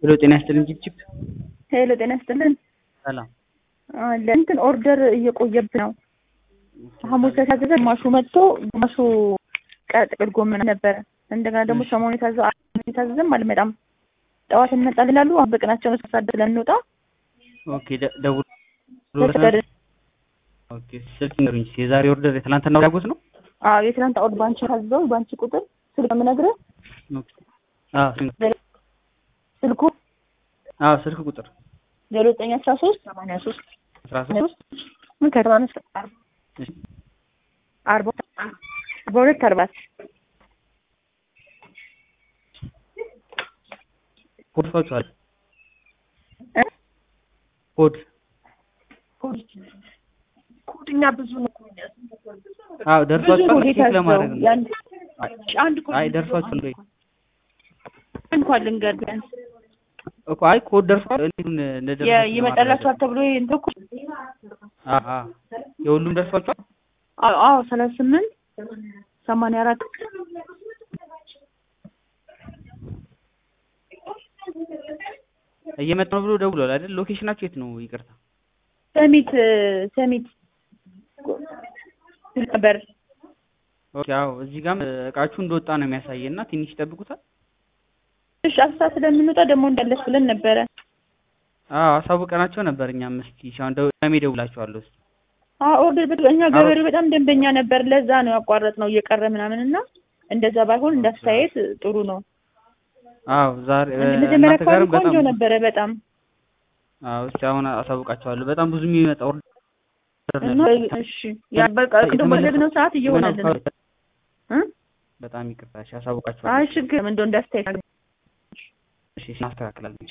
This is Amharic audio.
ሄሎ ጤና ይስጥልኝ ጅብጅብ ሄሎ ጤና ይስጥልን። ሰላም ለእንትን ኦርደር እየቆየብን ነው። ሐሙስ የታዘዘ ግማሹ መጥቶ ግማሹ ጥቅል ጎመን ነበረ። እንደገና ደግሞ ሰሞኑን የታዘ የታዘዘም አልመጣም። ጠዋት እንመጣለን ይላሉ። አሁን በቀናቸው ነው ሳሳደ ስለንወጣ ኦኬ ደ- ደውል ኦኬ ስልክ ንገሩኝ እስኪ የዛሬ ኦርደር የትናንትና ያጎት ነው አዎ የትናንት አውድ ባንቺ ታዝዘው ባንቺ ቁጥር ስልክ የምነግርህ ኦኬ አዎ ስልክ ስልኩ አዎ ስልክ ቁጥር ዜሮ ዘጠኝ አስራ ሶስት ሰማንያ ሶስት አስራ ሶስት ምን ከሰማንያ ሶስት እሺ አርባ አርባ ሁለት አርባ ኮድ ፋችኋል እ? ኮድ ኮድኛ ብዙ ነው አዎ ብዙ ደርሷችኋል ኮድ ቼክ የታዘዘው ለማድረግ ነው የአንድ አንድ ኮድ አይ ደርሷችኋል ወይ እንኳን ልንገር ቢያንስ እኮ አይ ኮድ ደርሷል እንዴት የ- እንደደረሳችሁ ይመጣላችኋል ተብሎ እንትን እኮ አዎ አዎ የሁሉም ደርሷችኋል አዎ አዎ ሰላሳ ስምንት ሰማንያ አራት እየመጣ ነው ብሎ ደውሏል አይደል ሎኬሽናችሁ የት ነው ይቅርታ ሰሚት ሰሚት ነበር ኦኬ አዎ እዚህ ጋርም እቃችሁ እንደወጣ ነው የሚያሳየን እና ትንሽ ይጠብቁታል እሺ አስራ ስለምንወጣ ደግሞ እንዳለች ብለን ነበረ አዎ አሳውቀናቸው ነበር እኛም እስኪ እሺ አሁን ደው- ደሜ እደውላቸዋለሁ እስኪ አዎ ኦርደር በ እኛ ገበሬው በጣም ደንበኛ ነበር ለዛ ነው ያቋረጥ ነው እየቀረ ምናምን እና እንደዛ ባይሆን እንዳስተያየት ጥሩ ነው አዎ ዛሬ መጀመሪያ እናንተ አካባቢ ጋርም ቆንጆ በጣም ነበረ በጣም አዎ እስኪ አሁን አሳውቃቸዋለሁ በጣም ብዙ የሚመጣ ኦርደር እና እሺ ያ በቃ ቅድም በዘግነው ሰዓት እየሆነልን ነው እ? በጣም ይቅርታ እሺ አሳውቃቸዋለሁ አይ ችግር እንደው እንዳስተያየት እሺ እናስተካክላለን እሺ